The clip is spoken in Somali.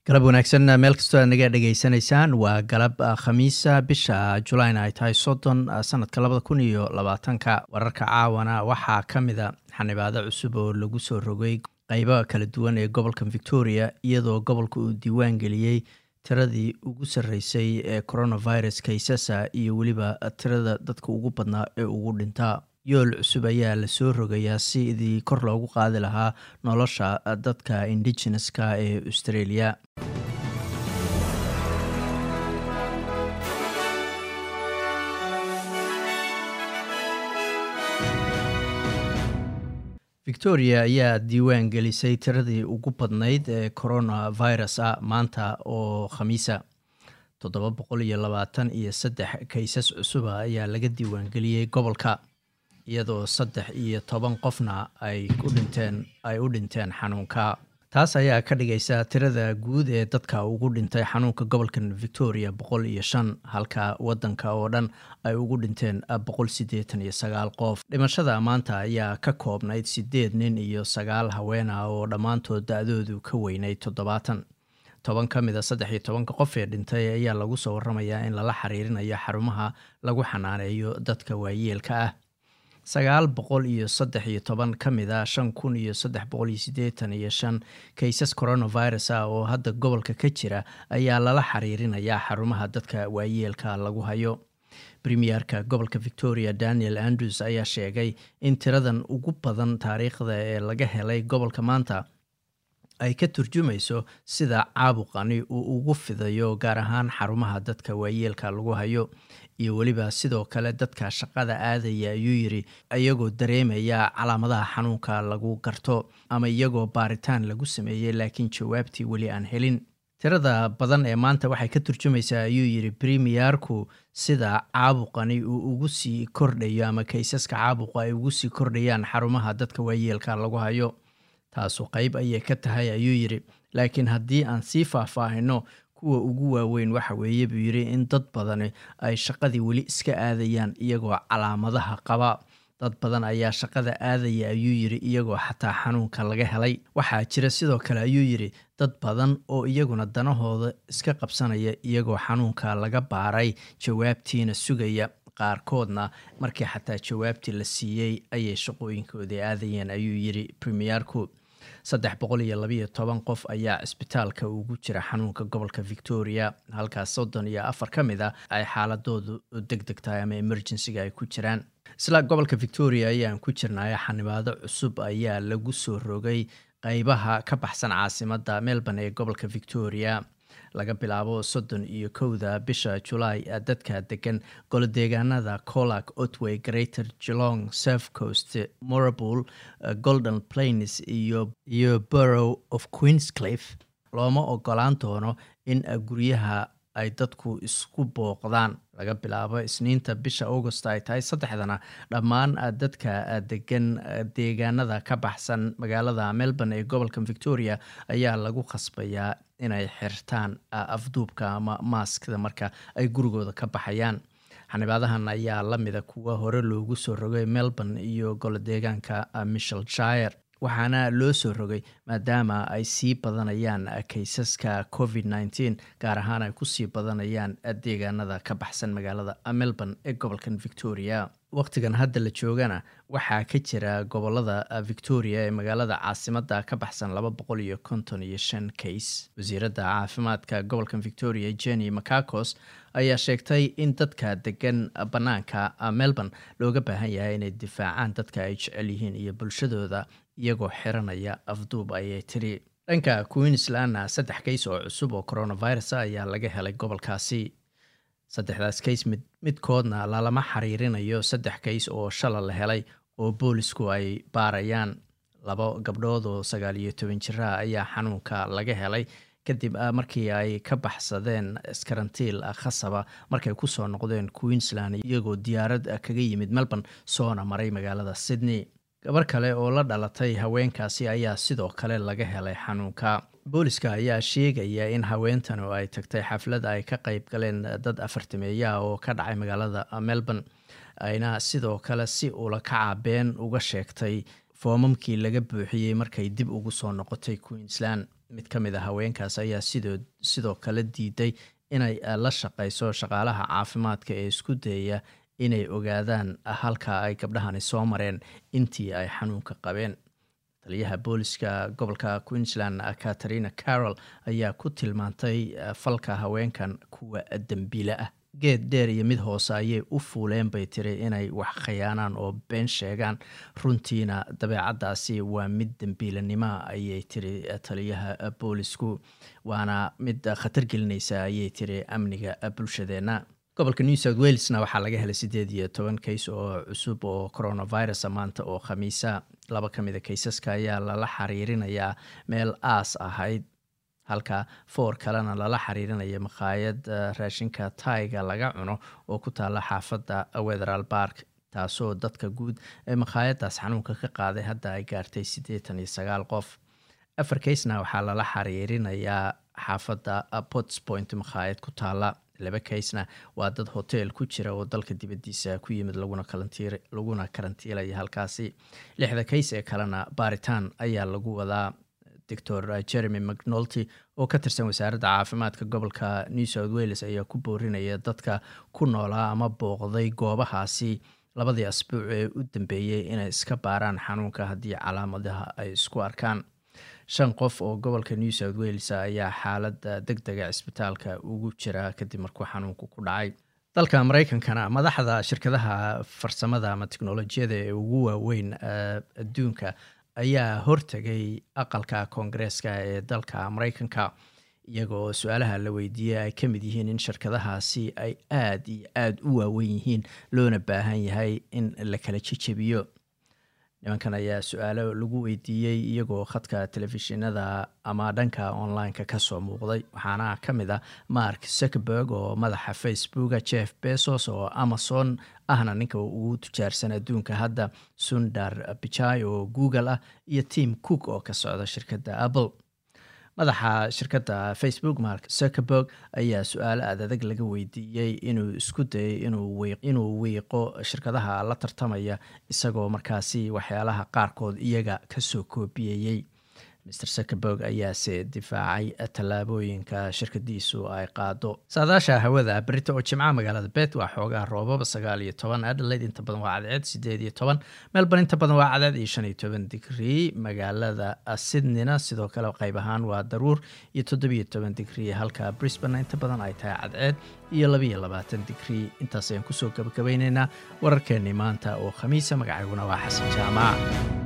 galab wanaagsan meel kastoo aad naga dhegaysanaysaan waa galab khamiisa bisha julayn ay tahay soddon sanadka labada kun iyo labaatanka wararka caawana waxaa ka mida xanibaado cusub oo lagu soo rogay qeybaha kala duwan ee gobolka victoria iyadoo gobolka uu diiwaan geliyey tiradii ugu sarreysay ee coronavirus kaysasa iyo weliba tirada dadka ugu badnaa ee ugu dhintaa yool cusub ayaa lasoo rogayaa sidii kor loogu qaadi lahaa nolosha dadka indigeneska ee australia victoria ayaa diiwaan gelisay tiradii ugu badnayd ee coronavirus ah maanta oo khamiisa toddoba boqol iyo labaatan iyo saddex kaysas cusuba ayaa laga diiwaangeliyey gobolka iyadoo saddex iyo toban qofna ay u dhinteen ay u dhinteen xanuunka taas ayaa ka dhigaysa tirada guud ee dadka ugu dhintay xanuunka gobolkan victoria boqol iyo shan halka wadanka oo dhan ay ugu dhinteen boqol siddeetan iyo sagaal qof dhimashada maanta ayaa ka koobnayd siddeed nin iyo sagaal haween ah oo dhammaantood da-doodu ka weynayd toddobaatan toban ka mid a saddex iyo tobanka qof ee dhintay ayaa lagu soo waramayaa in lala xiriirinayo xarumaha lagu xanaaneeyo dadka waayeelka ah sagaal boqol iyo saddex iyo toban ka mid a shan kun iyo saddex boqol iyo siddeetan iyo shan kaysas coronavirus ah oo hadda gobolka ka jira ayaa lala xiriirinayaa xarumaha dadka waayeelka lagu hayo premierka gobolka victoria daniel andrews ayaa sheegay in tiradan ugu badan taariikhda ee laga helay gobolka maanta ay ka turjumayso sida caabuqani uu ugu fidayo gaar ahaan xarumaha dadka waayeelka lagu hayo iyo weliba sidoo kale dadka shaqada aadaya ayuu yiri iyagoo dareemaya calaamadaha xanuunka lagu garto ama iyagoo baaritaan lagu sameeyey laakiin jawaabtii weli aan helin tirada badan ee maanta waxay ka turjumaysaa ayuu yiri premierku sida caabuqani uu ugu sii kordhayo ama kaysaska caabuqa ay ugu sii kordhayaan xarumaha dadka waayeelka lagu hayo taasu qeyb ayay ka tahay ayuu yidhi laakiin haddii aan sii faahfaahino kuwa ugu waaweyn waxa weeye buu yidhi in dad badani ay shaqadii weli iska aadayaan iyagoo calaamadaha qaba dad badan ayaa shaqada aadaya ayuu yidhi iyagoo xataa xanuunka laga helay waxaa jira sidoo kale ayuu yidhi dad badan oo iyaguna danahooda iska qabsanaya iyagoo xanuunka laga baaray jawaabtiina sugaya qaarkoodna markii xataa jawaabtii la siiyey ayay shaqooyinkoodii aadayeen ayuu yidhi premierku saddex boqol iyo labayo toban qof ayaa cisbitaalka ugu jira xanuunka gobolka victoria halkaas soddon iyo afar ka mid a ay xaaladoodu deg deg tahay ama emergencyga ay ku jiraan isla gobolka victoria ayaan ku jirnay xanibaado cusub ayaa lagu soo rogay qeybaha ka baxsan caasimada melbourne ee gobolka victoria laga bilaabo soddon iyo kowda bisha julaay dadka degan golodeegaanada colac otway greater gelong surf coast morable golden plains iyo iyo borough of queenscliff looma ogolaan doono in guryaha ay dadku isku booqdaan laga bilaabo isniinta bisha augost ay tahay saddexdana dhammaan dadka degan deegaanada ka baxsan magaalada melbourne ee gobolka victoria ayaa lagu khasbayaa inay xirtaan afduubka ama maaskda marka ay gurigooda ka baxayaan xanibaadahan ayaa lamida kuwa hore loogu soo rogay melbourne iyo golodeegaanka michel shire waxaana loo soo rogay maadaama ay sii badanayaan kaysaska covid nteen gaar ahaan ay kusii badanayaan deegaanada ka baxsan magaalada melbourne ee gobolkan victoria waqtigan hadda la joogana waxaa ka jira gobolada victoria ee magaalada caasimada ka baxsan laba boqol iyo konton iyo shan kays wasiiradda caafimaadka gobolkan victoria jenny macacos ayaa sheegtay in dadka degan bannaanka melbourne looga baahan yahay inay difaacaan dadka ay jecel yihiin iyo bulshadooda iyagoo xiranaya afduub ayay tiri dhanka queenslandna saddex kays oo cusub oo coronavirus ayaa laga helay gobolkaasi saddexdaas kays mid midkoodna lalama xiriirinayo saddex kays oo shala la helay oo boolisku ay baarayaan laba gabdhood oo sagaal iyo toban jira ayaa xanuunka laga helay kadib markii ay ka baxsadeen iskarantiil khasaba markay kusoo noqdeen queensland iyagoo diyaarad kaga yimid melbourne soona maray magaalada sydney gabar kale oo la dhalatay haweenkaasi ayaa sidoo kale laga helay xanuunka booliska ayaa sheegaya in haweentan oo ay tagtay xaflad ay ka qayb galeen dad afartameeya oo ka dhacay magaalada melbourne ayna sidoo kale si ula kacabeen uga sheegtay foomamkii laga buuxiyey markay dib ugu soo noqotay queensland mid ka mid a haweenkaas ayaa sidoo sidoo kale diiday inay la shaqayso shaqaalaha caafimaadka ee isku dayaya inay ogaadaan halka ay gabdhahani soo mareen intii ay xanuunka qabeen taliyaha booliska gobolka queensland katarina carol ayaa ku tilmaantay falka haweenkan kuwa dembiile ah geed dheer iyo mid hoose ayay u fuuleen bay tiri inay wax khayaanaan oo been sheegaan runtiina dabeecaddaasi waa mid dembiilanimoa ayay tiri taliyaha boolisku waana mid khatar gelinaysa ayay tiri amniga bulshadeenna gobolka new south walesna waxaa laga helay siddeed iyo toban kays oo cusub oo coronavirus maanta oo khamiisa laba ka mid a kaysaska ayaa lala xiriirinayaa meel aas ahayd halka foor kalena lala xiriirinaya makhaayad raashinka taiga laga cuno oo ku taala xaafadda wetheral bark taasoo dadka guud ee makhaayaddaas xanuunka ka qaaday hadda ay gaartay siddeetan iyo sagaal qof afar kaysna waxaa lala xiriirinayaa xaafadda potspoint makhaayad ku taala laba kaysna waa dad hotel ku jira oo dalka dibaddiisa ku yimid laguna karantiilaya halkaasi lixda kays ee kalena baaritaan ayaa lagu wadaa doctor jeremy mcnolty oo ka tirsan wasaaradda caafimaadka gobolka new south wales ayaa ku boorinaya dadka ku noolaa ama booqday goobahaasi labadii asbuuc ee u dambeeyey inay iska baaraan xanuunka haddii calaamadaha ay isku arkaan shan qof oo gobolka new south wales ayaa xaaladda deg dega cisbitaalka ugu jira kadib markuu xanuunku ku dhacay dalka mareykankana madaxda shirkadaha farsamada ama teknolojiyada ee ugu waaweyn adduunka ayaa hortegay aqalka koongareeska ee dalka mareykanka iyagoo su-aalaha la weydiiyey ay ka mid yihiin in shirkadahaasi ay aada iyo aada u waaweyn yihiin loona baahan yahay in la kala jejebiyo nimankan ayaa su-aalo lagu weydiiyey iyagoo khadka telefishinada ama dhanka online-ka kasoo muuqday waxaana ka mid ah mark zuckerberg oo madaxa facebooka jeff bezos oo amazon ahna ninka ugu tujaarsan adduunka hadda sundar pichai oo google ah iyo tim cook oo ka socda shirkadda apple madaxa shirkadda facebook mark zuckerberg ayaa su-aalo aadadag laga weydiiyey inuu isku dayay inuu wiiqo shirkadaha la tartamaya isagoo markaasi waxyaalaha qaarkood iyaga kasoo koobiyeyey mr zuckerberg ayaase difaacay tallaabooyinka shirkadiisu ay qaado saadaasha hawada berita oo jimca magaalada bet waa xoogaa roobaba sagaal iyo toban adelaide inta badan waa cadceed sideed iyo toban melbourne inta badan waa cadceed iyo shan iyo toban digrii magaalada sydneyna sidoo kale qayb ahaan waa daruur iyo toddobiyo toban digrii halka brisbane inta badan ay tahay cadceed iyo labaiyo labaatan digrii intaas ayaan kusoo gabagabayneynaa wararkeenii maanta oo khamiisa magacayguna waa xasan jaamac